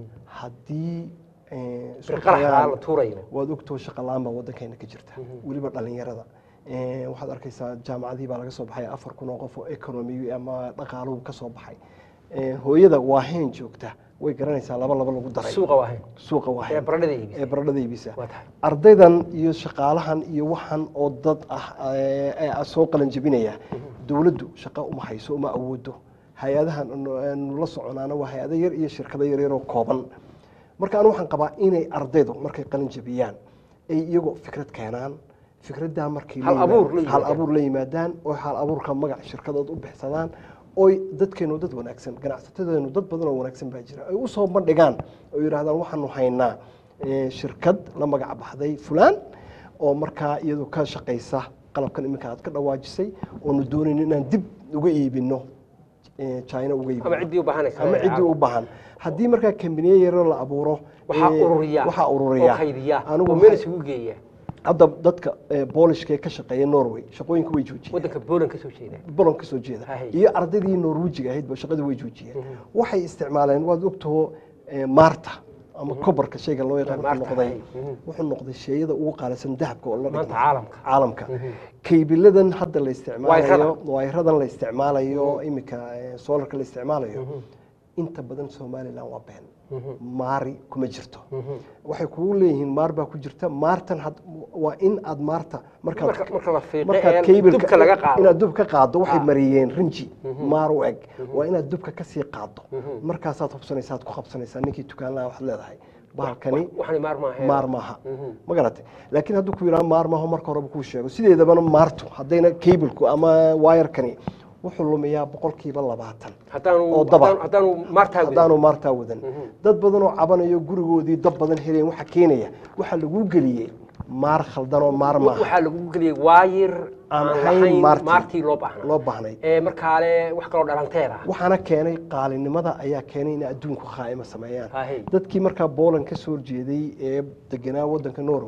haddii eh, isku birqalaxdaa tayaan- la tuurayo waad ogtoo shaqa la-aan baa waddankeena ka jirta weliba dhalinyarada Eh, waxaad arkaysaa jaamacadii baa laga soo baxay afar kun oo qof oo economy ama dhaqaaluhu ka soo baxay Eh, hooyada waaheen joogta way garanaysaa laba laba lagu daray suuqa waahayn suuqa ee waaheen baradhada iibisa ee baradhada iibisa waa tahay ardaydan iyo shaqaalahan iyo waxan oo dad ah ee ee soo qalan jebinaya dowladdu shaqo uma hayso uma awoodo hay-adahan anu- aanu la soconaana waa hay-ado yar iyo shirkado yar yaroo kooban marka anu waxaan qabaa inay ardaydu markay qalin jebiyaan ay iyagoo fikrad keenaan fikraddaa markay la Hal abuur la yimaadaan- hal yimaadaan. abuur la yimaadaan oo hal abuurka magac shirkadood u bixsadaan oy dadkeenu dad wanaagsan ganacsatadeenu dad badan oo wanaagsan baa jira ay usoo bandhigaan oo yidhahdaan waxaanu haynaa eh, shirkad la magac baxday fulaan oo markaa iyadu ka shaqaysa qalabkan iminka aad ka dhawaajisay oonu doonayno inaan dib uga iibino eh, china uga iibino ama ciddii u baahanaysa ama ciddii u baahan haddii markaa kambiniye yaro la abuuro waxaa eh, ururiya waxaa ururiya oo kaydiya Anigu oo meel waxay- isugu geeya hadda dadka eh, boolishka ee ka shaqeeya norway shaqooyinka way joojiyeen waddanka Poland ka soo jeeda bolon ka soo jeeda Hahay. iyo ardaydii norwejiga ahayd ba shaqadii way joojiyeen waxay isticmaaleen waad ogtaho eh, maarta ama kobarka shayga loo yaqaan wuxuu Maarta, noqday hahay. Mhm. wuxuu noqday shayada ugu qaalisan dahabka oo la Maanta dhigma caalamka. caalamka kaybiladan hadda la isticmaalayo Wayrada. wayradan la isticmaalayo imika eh, solarka la isticmaalayo inta badan somaliland waa been maari kuma jirto waxay kugu leeyihiin maar baa ku jirta maartan had- waa in aad maarta markaad Marka- marka la fiiqo markaad ee kaybilka- dubka laga qaado. inaad dub ka qaado waxay Ah. mariyeen rinji maar u eg waa inaad dubka ka sii qaado markaasaad hubsanaysaa aad ku qabsanaysaa ninkii tukaan lahaa waxaad leedahay bahalkani waxani maar maaha maar maaha ma garatay laakiin hadduu ku yidhaha maar maaho marka horeba kuu sheego sideedabana maartu haddayna kaybilku ama wayarkani wuxuu lumiyaa boqolkiiba labaatan haddaanu oo daba. haddaanu- haddaanu maartaa wadan. haddaanu maartaa wadan dad badan oo cabanayo gurigoodii dad badan heleen waxa keenaya waxaa lagu geliyey maar khaldan oo maar maaha waxaa lagu geliyey waayir Aan aan ahayn lahayn maartii. maartii loo baahnaa loo baahnay ee markaale wax kaloo dhalanteed ah waxaana keenay qaalinimada ayaa keenay inay adduunku khaa'ima sameeyaan Hahay. dadkii markaa Poland ka soo horjeeday ee deganaa wadanka Norway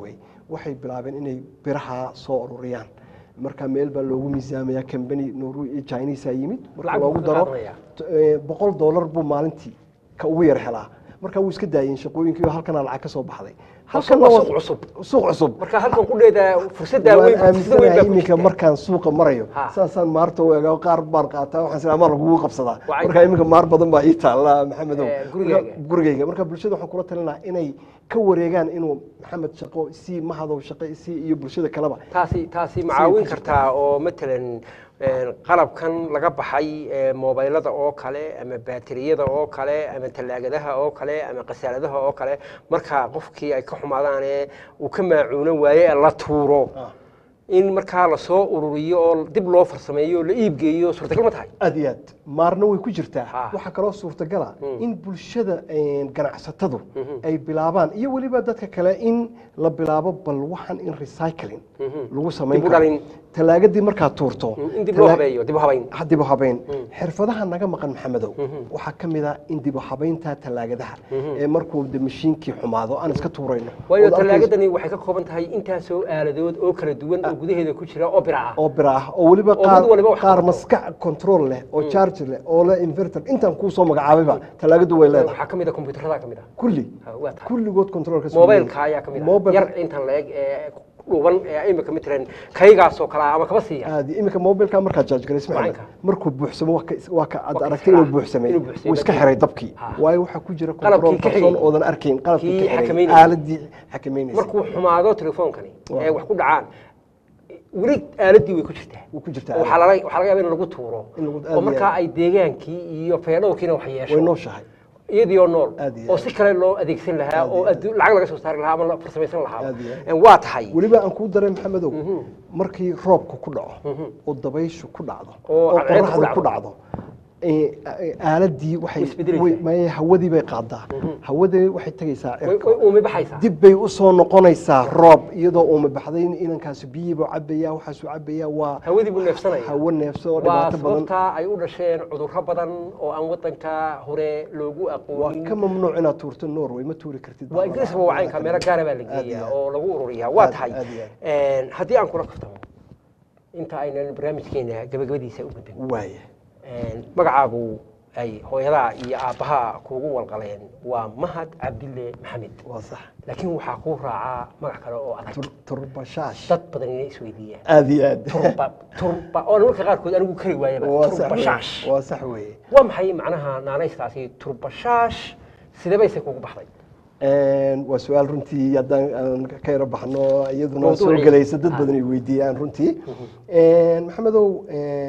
waxay bilaabeen inay biraha soo ururiyaan marka meel baa loogu miisaamaya company noru chinese yimid marka Lacag buu loogu ka daro qaadanaya. t- eh, boqol dollar buu maalintii ka ugu yar helaa marka wuu iska daayeen shaqooyinkii oo halkana lacag ka soo baxday Halkan Halkanna waa waa- suuq cusub. suuq cusub marka halkan ku dheedaa fursaddaa waan weyn fursada weyn aaminsanahay baa ku iminka jirta. markaan suuqa marayo Ha. saasaan maarta u egaa qaar baan qaataa waxaan sinaa maar lagugu qabsadaa Waa marka iminka maar badan baa ii taalla maxamedow Eh, gurigaaga. Marka- gurigayga marka bulshada waxaan kula talinaha inay ka wareegaan inuu maxamed shaqo si mahadow shaqo si iyo bulshada kaleba taasi taasi macaawin ku jirtaa. kartaa oo matalan een, qalabkan laga baxay ee, moobaylada oo kale ama baateriyada oo kale ama tallaagadaha oo kale ama qasaaladaha oo kale marka qofkii ay ka xumaadaane uu ka maacuuno waaye ee la tuuro Ah. in markaa lasoo ururiyo oo dib loo farsameeyo oo la iibgeeyo suurtagal ma tahay aad iyo aad maarna way ku jirtaa Ha. waxaa kaloo suurtagala in bulshada een, ganacsatadu ay bilaabaan iyo weliba dadka kale in la bilaabo bal waxan in recycling lagu samayn Dib u karo dhalin. talaagadii markaad tuurto in dib loo talaa- habeeyo dib u habayn dib u habayn xirfadaha naga maqan maxamedow waxaa ka mid ah in dib u habaynta talaagadaha ee markuu de mashiinkii xumaado aan iska tuurayno waayo Ood arkayso- tallaagadani waxay ka kooban tahay intaasoo aaladood oo kala duwan oo gudaheeda ku jira oo bira ah oo bira ah oo weliba Oo qaar mid waliba wax qaar qabto. maskax control leh oo charge leh oo leh inverter intaan kuu soo magacaabayba talaagadu way leedahay waxaa ka mid a kombiyuutarada ka mid ah kulli Ha, waa tahay kulligood controlka mobilka ayaa ka mid ah Mobile- yar intan la eg ee dhuuban ee imika matalan kaygaasoo kale ah ama kaba siiya aadi iminka mobilka markaad charge galayso maxamed Macalinka. markuu buuxsamo waa ka waa ka aad Waa ka aragtay inuu israa. buuxsamay Inuu buuxsamay. wuu iska xiray dabkii Ha. waayo waxaa ku jira Qalabkii control ka person xigay. oodan arkayn qalabkii Kii ka xiray xakameynayay. aaladii xakameynaysa markuu xumaado telefoonkani Waa. ee wax ku dhacaan weli aaladii way ku jirtaa wuu ku jirtaa oo waxaa laga waxaa laga yaabaa in lagu tuuro In lagu- aad oo iyo markaa aad. ay deegaankii iyo feedhowrkiina wax way yeesho nooshahay iyadii oo nool Aad iyo oo aad. si kale loo adeegsan lahaa Aad iyo oo aad. addu- lacag laga soo saari lahaa ama la farsamaysan lahaa Aad iyo aad. En waa tahay weliba aan kuu daray maxamedow markii roobku ku dhaco oo dabayshu ku dhacdo Oo oo cadceeddu ku qoraxdu ku dhacdo. dhacdo ee, ee, aaladii waxay Way isbedelaysaa. way- maya hawadii bay qaadaa hawadii waxay tegaysaa way cirka way uumi baxaysaa dib bay u soo noqonaysaa roob iyadoo uuma baxday inankaasi biyiibuu cabaya waxaasuu cabaya waa hawadii buu neefsanaya hawo neefso oo waa dhibaato badan sababta ay u dhasheen cudurro badan oo aan wadanka hore loogu waa aqoonin ka mamnuuc inaad tuurto norway ma tuuri kartid waa ingiriiska waa wacaynka meelo gaara baa la Aad iyo geeyaa aad. oo lagu ururiyaa waa Aad- tahay aad iyo Een, haddii aan kula kaftamo inta aynan barnaamijkeena gabagabadiisa u gudbin waaya Een, magacaagu ay hooyadaa iyo aabbahaa kuugu walqaleen waa mahad cabdille maxamed waa sax laakiin waxaa kuu raacaa magac kale oo adag Tur- turbashaash dad badan inay isweydiiyaan aad iyo aad turba turba oo marka qaarkood anigu kari waayaba waa sax turbashaash weeye. waa sax weeye waa maxay macnaha naanaystaasi turbashaash sidee bayse kuugu baxday Een, waa su-aal runtii haddaan aan ka yaro baxno iyaduna soo Mawduucii. gelaysa dad Ah. badan ay weydiiyaan runtii Een, maxamedow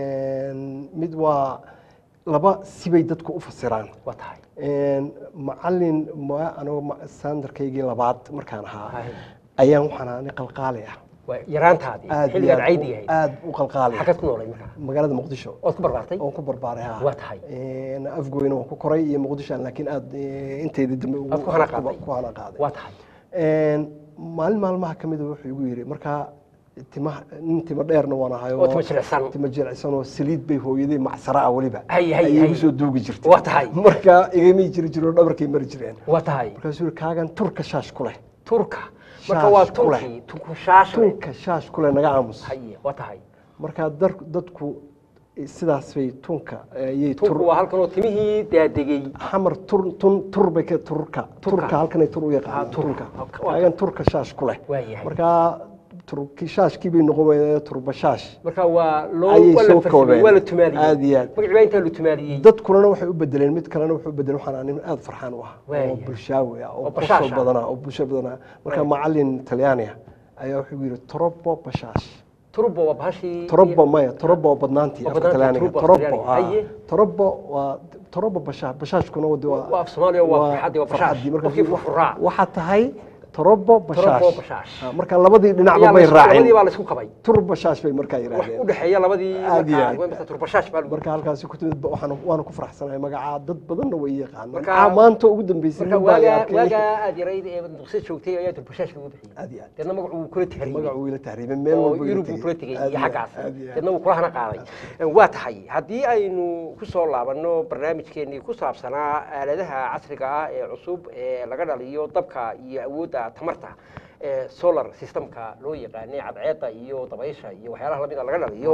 een, mid waa laba sibay dadku u fasiraan waa tahay Een, macalin ma anigu ma- sandarkaygii labaad markaan ahaa Hay. ayaan waxaan ahaa nin qalqaali ah waa yaraantaadii aad iyo xilligaad aad caydi u- yahayd aad u qalqaali ah. xaggaad ku noolay markaa magaalada muqdisho ood ku barbaartay oon ku barbaaray ha Waa tahay. Een, afgoyna waan ku koray iyo muqdisho aan laakiin aad eh, intayda dambe ugu- Aad ku hana qaaday. ku hana qaaday waa tahay Een, maalin maalmaha ka mid a wuxuu igu yidhi markaa timaha nin timo dheerna waan ahay oo timo jilicsan timo jilicsan oo saliid bay hooyaday macsara ah weliba Hay, hay, ayay hay. igu soo duugi jirtay Waa tahay. marka igamay jiri jiroo dhabarkay mari jireen waa tahay markaasuu yidhi kaagan turka shaash ku leh turka marka waa Shaash ku leh. turkii turku shaashle tunka shaash ku leh naga aamus haye waa tahay marka dar- dadku sidaas bay tunka ayay turku tur waa halkan oo timihii daadegey xamar tur tun tur bay ka turka Turka. turka halkanay tur u Ah, yaqaan turka. turka Waa- kaagan turka shaash ku leh waa yahay marka turki shaashkii bay noqon weyday turba shaash marka waa loo Ayay waa la soo farsamay koobeen. waa la tumaaliyey Aad iyo aad. magacii baa intaa la tumaaliyey dadkunana waxay u bedeleen mid kalena wuxuu bedelay waxaan nin aad farxaan u ah Waayahay. oo bulshaawi ah Oo oo bashaash qosol ah. badana oo bulsho badana marka macalin talyaani ah ayaa wuxuu yidhi torobo bashaash turbo waa bahashii torobo maya torobo oo badnaantii Oo afka badnaantii, talyaaniga turbo torobo Talyaaniga. ah. Haye. torobo waa torobo bashaash bashaashkuna wadi Waa af Soomaaliya, waa farxaddii, waa bashash. farxaddii. Marka Qofkii furfuraa. waxaa tahay torobo bashash Torobo bashash. Ah, marka labadii dhinacba Ayaa la bay isku- labadii raaceen baa la isku kabay tur bashash bay markaa wax u yidhaahdeen dhexeeya labadii Aad iyo aad. markaa turbashaash baa lagu marka halkaasi ku timid ba waxaan waana ku faraxsanahay magacaa dad badanna way yaqaan Marka- marka maanta ugu dambeysay marka nin baa waagaa arkay. waagaa aad yarayd ee duqsi joogtay ayaa turbashaash lagu bixiyey Aad iyo aad. deedna magacu wuu kula tahriibay magacu wiila tahriibay meel oo walba yurub buu kula tegey Aad iyo iyo aad, xaggaas aad iyo aad. deedna wuu kula hana qaaday waa tahay haddii aynu ku soo laabanno barnaamijkeennii ku saabsanaa aaladaha casriga ah ee cusub ee laga dhaliyo dabka iyo awoodda tamarta ee solar systemka loo yaqaanay cadceedda iyo dabaysha iyo waxyaalaha lamida laga dhaliyo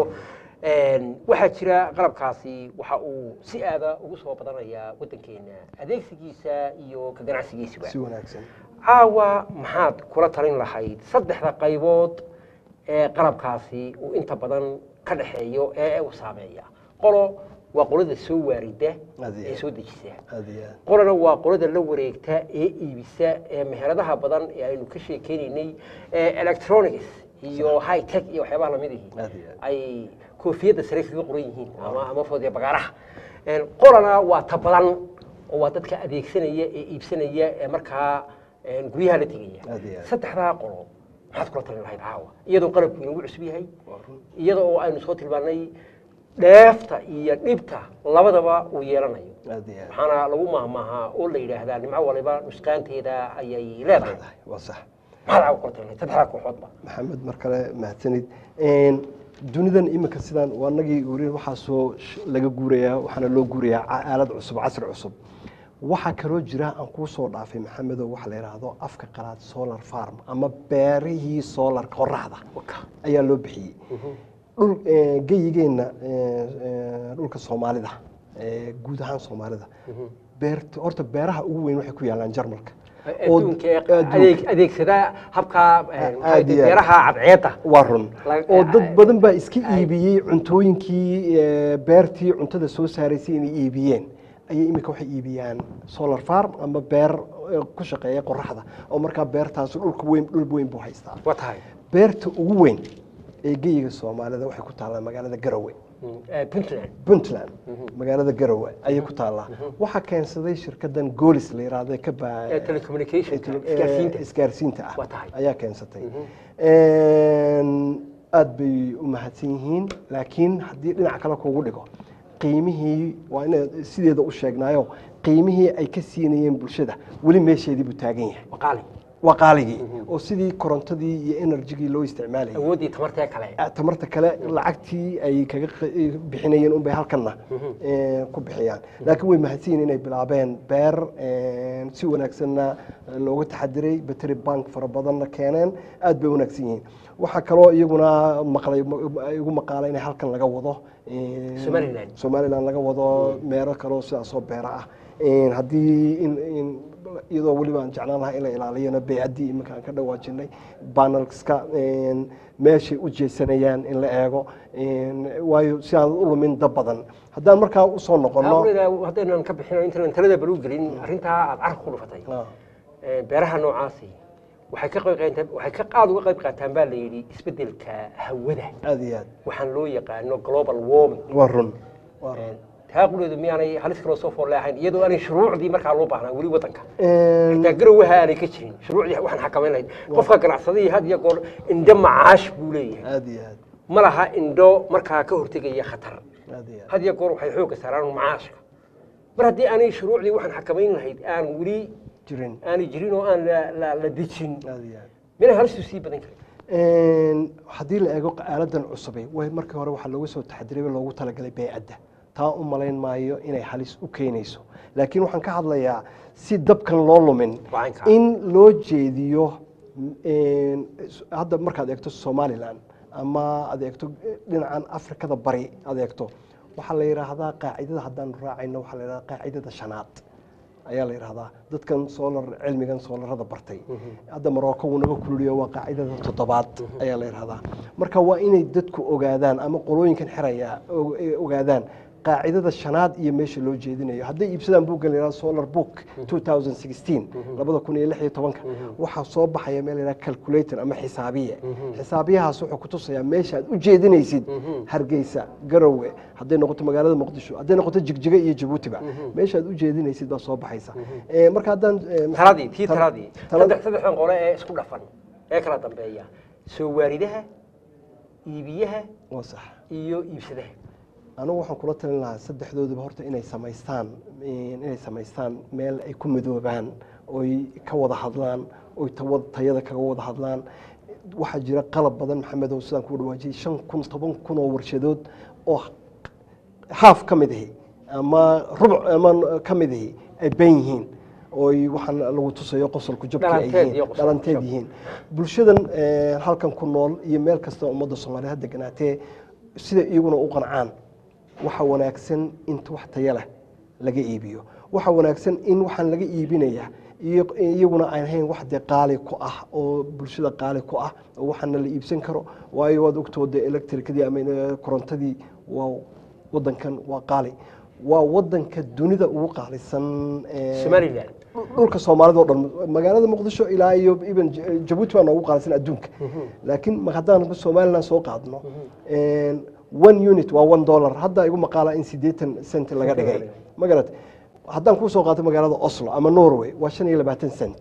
waxaa jira qalabkaasi waxa uu si aada ugu soo badanayaa waddankeena adeegsigiisa iyo ka ganacsigiisuba si wanaagsan caawa maxaad kula talin lahayd saddexda qaybood ee qalabkaasi uu inta badan ka dhexeeyo ee uu saameeya qolo waa qolada soo waarida Aad iyo ee aad. soo dejisa aad iyo aad qolana waa qolada la wareegta ee iibisa ee meheradaha badan ee aynu ka sheekeynaynay ee electronics iyo high tech iyo waxyaabaha lamid ihi Aad iyo aad. ay koofiyadda sare kaga qoran yihiin ama ama foodiya bagaaraha Een, qolana waa ta badan oo waa dadka adeegsanaya ee iibsanaya ee markaa een, guryaha la tegaya Aad iyo aad. saddexdaa qolo maxaad kula talin lahayd caawa iyadoo qalabku inagu cusub yahay waa run iyada oo aynu soo tilmaanay dheefta iyo dhibta labadaba uu yeelanayo aad iyo aad waxaana lagu mahmaahaa oo la yidhaahdaa nimco waliba nusqaanteeda ayay leedahay leedahay waa sax maxaad caawa kula talin lahayd saddexdaa kooxoodba maxamed mar kale mahadsanid Een, dunidan iminka sidaan waa nagii weli waxaa soo sh- laga guurayaa waxaana loo guurayaa ca- aalad cusub casri cusub waxaa kaloo jira aan kuu soo dhaafay maxamedow waxa la yidhaahdo afka qalaad solar farm ama beerihii solar qoraxda Waka. ayaa loo bixiyey dhul eh, geyigeenna eh, eh, dhulka soomaalida eh, guud ahaan soomaalida beerta horta beeraha ugu weyn waxay ku yaalaan jarmalka oo- adduunka ee adduunka. adeeg- adeegsada habka een, maxay aad iyo aad. beeraha cadceedda waa run La- oo dad badan baa iska ay- iibiyey cuntooyinkii eh, beertii cuntada soo saaraysay inay iibiyeen ayay imika waxay iibiyaan solar farm ama beer eh, ku shaqeeya qoraxda oo markaa beertaas dhulka weyn dhul weyn buu haystaa waa tahay beerta ugu weyn ee geyiga soomaalida waxay ku taallaa magaalada garowe Mm, eh, puntland puntland magaalada garowe ayay ku taallaa waxaa keensaday shirkadan goolis la yiraahdo ka baa ee telecommunication ee isgaarsiinta isgaarsiinta ah Waa tahay. ayaa keensatay Een, aad bay u mahadsan yihiin laakiin haddii dhinac kale kuugu dhigo qiimihii waa inaad sideeda u sheegnaayo qiimihii ay ka siinayeen bulshada weli meesheedii buu taagan yahay waqaali waa qaaligii oo sidii korontadii iyo enerjigii loo isticmaalayay awooddii tamartee kale tamarta kale lacagtii ay kaga q- bixinayeen unbay halkanna eh, ku bixiyaan laakiin way mahadsan yihiin inay bilaabeen beer eh, si wanaagsanna looga taxadiray battery bank fara badanna keeneen aad bay wanaagsan yihiin waxaa kaloo iyaguna maqlay igu maqaala inay halkan laga wado eh, Somaliland. somaliland laga wado meelo kaloo sidaasoo beera ah Eh, haddii in in iyadoo weliba aan jeclaan lahaa in la ilaaliyana beecaddii iminka aan ka dhawaajinay banelska meeshay u jeesanayaan in la eego een, waayo si aan u lumin dab badan haddaan markaa usoo noqono hawlida haddaynan ka bixin intaan talada baluu gelin arrintaa aad carka ku dhufatay Ah, Ee, beeraha noocaasi waxay ka qayb qaataan waxay ka qaad uga qayb qaataan baa la yidhi isbeddelka hawada aad iyo aad waxaan loo yaqaano global warming waa run waa run taa quleedu miyaanay halis kaloo soo fool leehayn iyadoo aanay shuruucdii markaa loo baahnaa weli waddanka Een, xitaa garowaha aanay ka jirin shuruucdii waxaan xakamayn lahayd qofka ganacsadihii had iyo goor indho macaash buu leeyahay aad iyo aad ma laha indho markaa ka hortegaya khatar aad iyo aad had iyo goor waxay xoogga saaraan macaashka mar haddii aanay shuruucdii waxaan xakamayn lahayd aan weli jirin aanay jirin oo aan la- la- la dejin aad iyo aad mina halistu sii badan karin Een, haddii la eego aaladan cusubay way markii hore waxaa looga soo taxadiray loogu talagalay beycadda taa u malayn maayo inay halis u keenayso laakiin waxaan ka hadlayaa si dabkan loo lumin Wacanka. in loo jeediyo een, hadda markaad eegto somalilan ama aad eegto dhinacan afrikada bari aad eegto waxaa la yidhaahdaa qaacidada haddaan raacayno waxaa la yidhahdaa qaacidada shanaad ayaa la yidhahdaa dadkan solar cilmigan soolarada bartay hadda marocco wuu naga kululiyo waa qaacidada toddobaad ayaa la yidhahdaa marka waa inay dadku ogaadaan ama qolooyinkan xiraya og- ay ogaadaan qaacidada shanaad iyo meesha loo jeedinayo hadday iibsadaan buuggan la yidhahdo solar book 2016 labada kun iyo lix iyo tobanka waxaa soo baxaya meel la yidhahdo calculator ama xisaabiye xisaabiyahaas wuxuu ku tusayaa meesha aad u jeedinaysid hargeysa garowe hadday noqoto magaalada muqdisho hadday noqoto jigjiga iyo jabuutiba meesha aad u jeedinaysid baa soo baxaysa Eh, marka haddaan eh, taladii tii tal- taladii talada- saddex saddexdan qole ee isku dhafan ee kala dambeeya soo waaridaha iibiyaha waa sax iyo iibsadaha anigu waxaan kula talin lahaa saddexdooduba horta inay samaystaan inay samaystaan meel ay ku midoobaan oy ka wada hadlaan oy tawa- tayada kaga wada hadlaan waxaa jira qalab badan maxamedow sidaan ku dhawaajiyey shan kun toban kun oo warshadood oo haaf ka mid ahi ama rubuc ama ka mid ahi ay ban yihiin ooy waxaan lagu tusayo qosolku jabkii ay Dhalanteed yihiin iyo qosolku dhalanteed jab. yihiin bulshadan eh, halkan ku nool iyo meel kasta ummadda soomaaliya ha deganaatee sida iyaguna u qancaan waxa wanaagsan inta wax taya leh laga iibiyo waxa wanaagsan in waxaan laga iibinaya iyo- iyaguna aan ahayn wax dee qaali ku ah oo bulshada qaali ku ah oo waxaana la iibsan karo waayo waad ogtooda electricadii ama eh, korontadii waa wadankan waa qaali waa wadanka dunida ugu qaalisan eh, somaliland dhulka soomaalida oo dhan magaalada muqdisho ilaa iyo even J- jabuuti baa noogu qaalisan adduunka laakiin ma- haddaan somaliland soo qaadno one unit waa one dollar hadda igu maqaala in siddeetan cent laga dhigay ma garat haddaan kuu soo qaato magaalada oslo ama norway waa shan iyo labaatan cent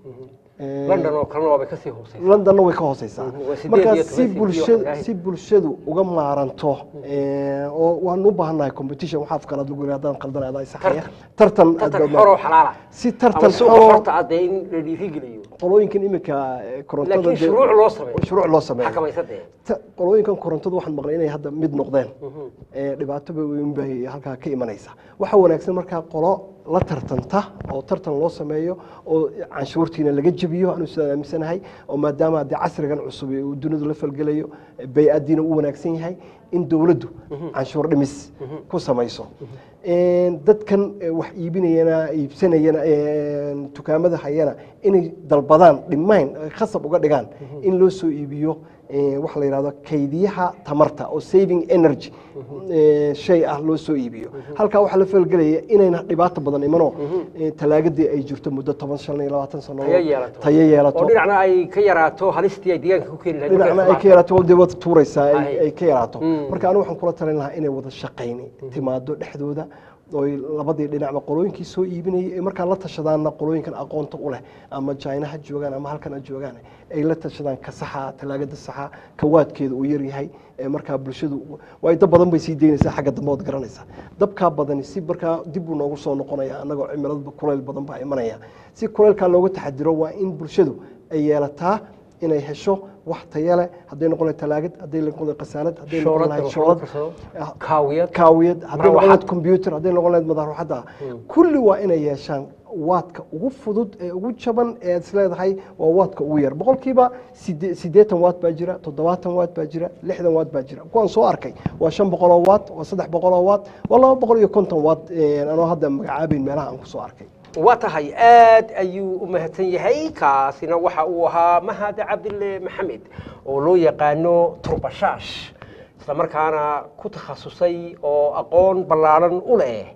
Eh, london oo kalena waabay kasii hooseysa londonna way ka hooseysaa Mhm, waa sideed marka iyo si toban senti bulshadu wax si bulshadu uga maaranto eh, oo waan u baahannahay competition waxaa afkalaad lagu yiri haddaan qaldan adaa isaxaya tartan aad tartan baa- xoroo xalaala si ama tartan suuqa xoroo horta ah dee in la dhiirigeliyo qolooyinkan iminka eh, korontada laakiin dee- shuruuc loo sameeyo shuruuc loo sameeyo xakamaysa dee Ta- qolooyinkan korontada waxaan maqlay inay hadda mid noqdeen ee dhibaatoba weyn bay halkaa ka imanaysa waxaa wanaagsan markaa qolo la tartanta oo tartan loo sameeyo oo canshuurtiina laga jebiyo anu sidaan aaminsanahay oo maadaama dee casrigan cusub ee uu dunidu la falgelayo eh, bay-adiina u wanaagsan yahay in dowladdu canshuur dhimis ku samayso Een, dadkan eh, wax iibinayana iibsanayana een, dukaamada hayana inay dalbadaan dhimayn eh, khasab uga dhigaan in loo soo iibiyo eh, waxa la yidhahdo kaydiyaha tamarta oo saving energy eh, shay ah loo soo iibiyo halkaa waxaa la falgelaya inayna dhibaato badan imanoo eh, talaagadii ay jirto muddo toban shan iyo labaatan sano tayo yeelato tayo yeelato oo dhinacna ay ka yaraato halistii ay deegaanka ku keeni lahayd dhinacna ay ka yaraato dee wada tuuraysaa ay- Ay. ay ka yaraato Mm. marka anigu waxaan kula talin lahaa inay wada shaqayni timaado dhexdooda oy labadii dhinacba qolooyinkii soo iibinayay ee markaa la tashadaanna qolooyinkan aqoonta u leh ama china ha joogaan ama halkan ha joogaan ay la tashadaan ka saxa talaagada saxa kawaadkeeda uu yaryahay ee markaa bulshadu waayo dab badan bay sii daynaysaa xagga dambe ood garanaysaa dabkaa badani si markaa dib buu noogu soo noqonaya annagoo cimilada kulayl badan baa imanaya si kulaylkaa looga taxadiro waa in bulshadu ay yeelataa inay hesho wax tayo leh hadday noqon lahayd talaagad hadday noqon lahayd qasaalad hadday noqon shoolad lahayd oo shoolad karsado ah, kaawiyad kaawiyad hadday noqon Marawaxad. lahayd computer hadday noqon lahayd madaruuxadda kulli waa inay yeeshaan waadka ugu fudud ee ugu jaban ee aad isleedahay waa waadka ugu yar boqolkiiba side- siddeetan waad baa jira toddobaatan waad baa jira lixdan waad baa jira kuwaan soo arkay waa shan boqoloo waad waa saddex boqoloo waad waa laba boqol iyo konton waad eh, anoo hadda magacaabeyn meelaha aan kusoo arkay waa tahay aad ayuu u mahadsan yahay kaasina waxa uu ahaa mahad cabdille maxamed oo loo yaqaano turbashaash isla markaana ku takhasusay oo aqoon ballaaran u leh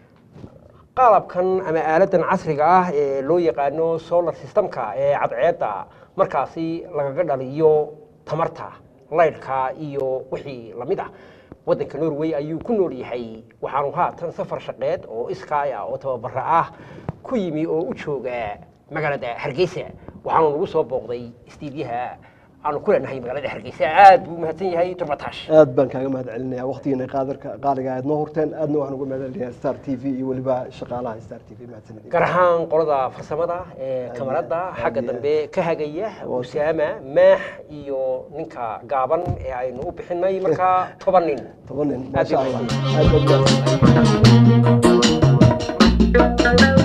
qalabkan ama aaladan casriga ah ee loo yaqaano solar systemka ee cadceedda markaasi lagaga dhaliyo tamarta laydhka iyo wixii lamid ah waddanka norway ayuu ku nool yahay waxaanu haatan safar shaqeed oo iskaay ah oo tababara ah ku yimi oo u jooga magaalada hargeysa waxaanu nagu soo booqday istiidyaha aanu ku leenahay magaalada hargeysa aad buu mahadsan yahay turbatash aad baan kaaga mahad celinaya waqtigiina qaadarka qaaliga aad noo horteen aadna waxaan uga mahad celinayaa star t v iyo weliba shaqaalaha star t v mahadsanidin gaar ahaan qolada farsamada ee kamarada aad xagga iyo dambe ka hagaya Waa- usaama maax iyo ninka gaaban ee aynu u bixinay markaa toban nin toban nin Aad maasha iyo allah aad baad mahadsan